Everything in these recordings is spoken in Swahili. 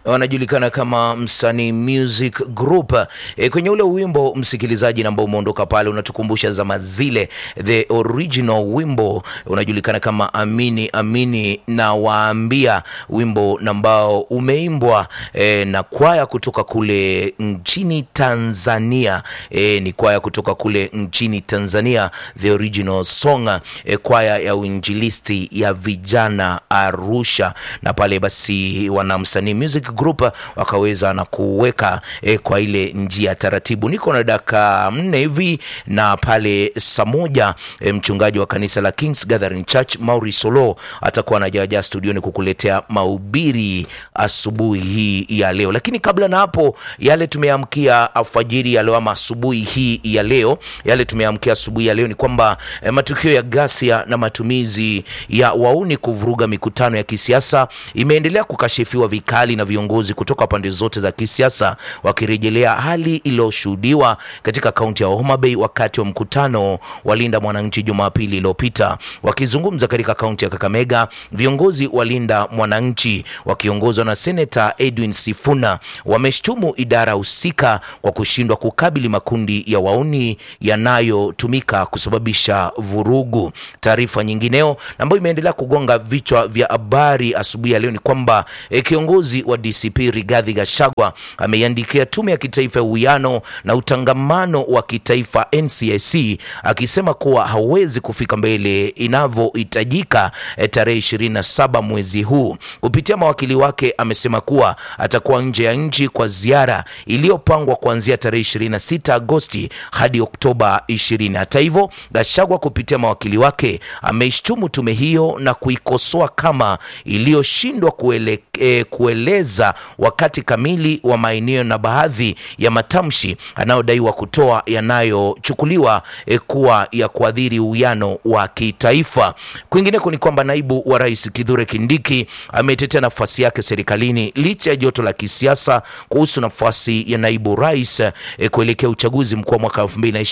wanajulikana kama Msanii Music Group. E, kwenye ule wimbo msikilizaji, ambao umeondoka pale unatukumbusha zama zile, the original wimbo unajulikana kama Amini Amini na Waambia, wimbo ambao umeimbwa e, na kwaya kutoka kule nchini Tanzania. E, ni kwaya kutoka kule nchini Tanzania, the original song e, kwaya ya uinjilisti ya vijana Arusha, na pale basi wana Msanii Music Group wakaweza na kuweka e, kwa ile njia taratibu. Niko na dakika nne hivi na pale saa moja e, mchungaji wa kanisa la Kings Gathering Church Mauri Solo atakuwa anajaja studioni kukuletea mahubiri asubuhi hii ya leo, lakini kabla na hapo, yale tumeamkia alfajiri ya leo ama asubuhi hii ya leo, yale tumeamkia asubuhi ya leo ni kwamba e, matukio ya ghasia na matumizi ya wauni kuvuruga mikutano ya kisiasa imeendelea kukashifiwa vikali na viongozi kutoka pande zote za kisiasa, wakirejelea hali iliyoshuhudiwa katika kaunti ya Homa Bay wakati wa mkutano wa Linda Mwananchi Jumapili iliyopita. Wakizungumza katika kaunti ya Kakamega, viongozi wa Linda Mwananchi wakiongozwa na Seneta Edwin Sifuna wameshtumu idara husika kwa kushindwa kukabili makundi ya wauni yanayotumika kusababisha vurugu. Taarifa nyingineo ambayo imeendelea kugonga vichwa vya habari asubuhi ya leo ni kwamba e, kiongozi wa DCP Rigathi Gachagua ameiandikia tume ya kitaifa ya uwiano na utangamano wa kitaifa NCIC akisema kuwa hawezi kufika mbele inavyohitajika e, tarehe 27 mwezi huu. Kupitia mawakili wake amesema kuwa atakuwa nje ya nchi kwa ziara iliyopangwa kuanzia tarehe 26 Agosti hadi Oktoba 20. Hata hivyo, Gachagua kupitia mawakili wake ameishtumu tume hiyo na kuikosoa kama iliyoshindwa kuele, e, kueleza wakati kamili wa maeneo na baadhi ya matamshi anayodaiwa kutoa yanayochukuliwa e, kuwa ya kuadhiri uwiano wa kitaifa. Kwingineko ni kwamba naibu wa rais Kithure Kindiki ametetea nafasi yake serikalini licha ya joto la kisiasa kuhusu nafasi ya naibu rais e, kuelekea uchaguzi mkuu wa mwaka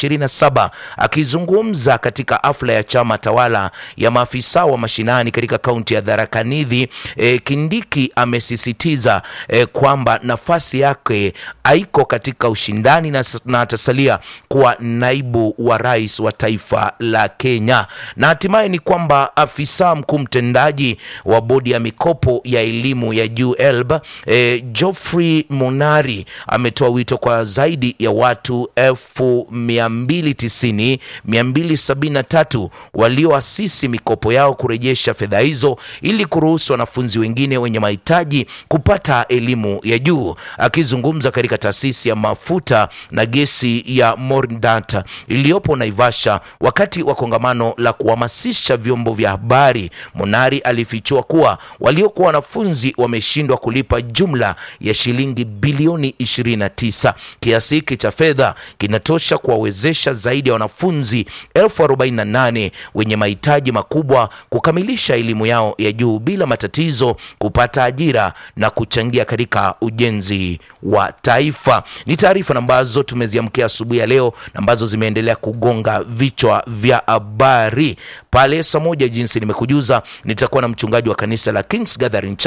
2027. Akizungumza katika afla ya chama tawala ya maafisa wa mashinani katika kaunti ya Tharaka Nithi e, Kindiki amesisitiza e, kwamba nafasi yake haiko katika ushindani na, na atasalia kuwa naibu wa rais wa taifa la Kenya. Na hatimaye ni kwamba afisa mkuu mtendaji wa bodi ya mikopo ya elimu ya juu ELB e, Geoffrey Monari ametoa wito kwa zaidi ya watu elfu mia mbili tisini mia mbili sabini na tatu walioasisi mikopo yao kurejesha fedha hizo ili kuruhusu wanafunzi wengine wenye mahitaji kupata elimu ya juu. Akizungumza katika taasisi ya mafuta na gesi ya Mordata iliyopo Naivasha wakati wa kongamano la kuhamasisha vyombo vya habari, Monari alifichua kuwa waliokuwa wanafunzi wameshindwa kulipa jumla ya shilingi bilioni 29. Kiasi hiki cha fedha kinatosha kuwawezesha zaidi ya wanafunzi elfu 48 wenye mahitaji makubwa kukamilisha elimu yao ya juu bila matatizo, kupata ajira na kuchangia katika ujenzi wa taifa. Ni taarifa ambazo tumeziamkia asubuhi ya leo ambazo zimeendelea kugonga vichwa vya habari pale saa moja. Jinsi nimekujuza, nitakuwa na mchungaji wa kanisa la Kings Gathering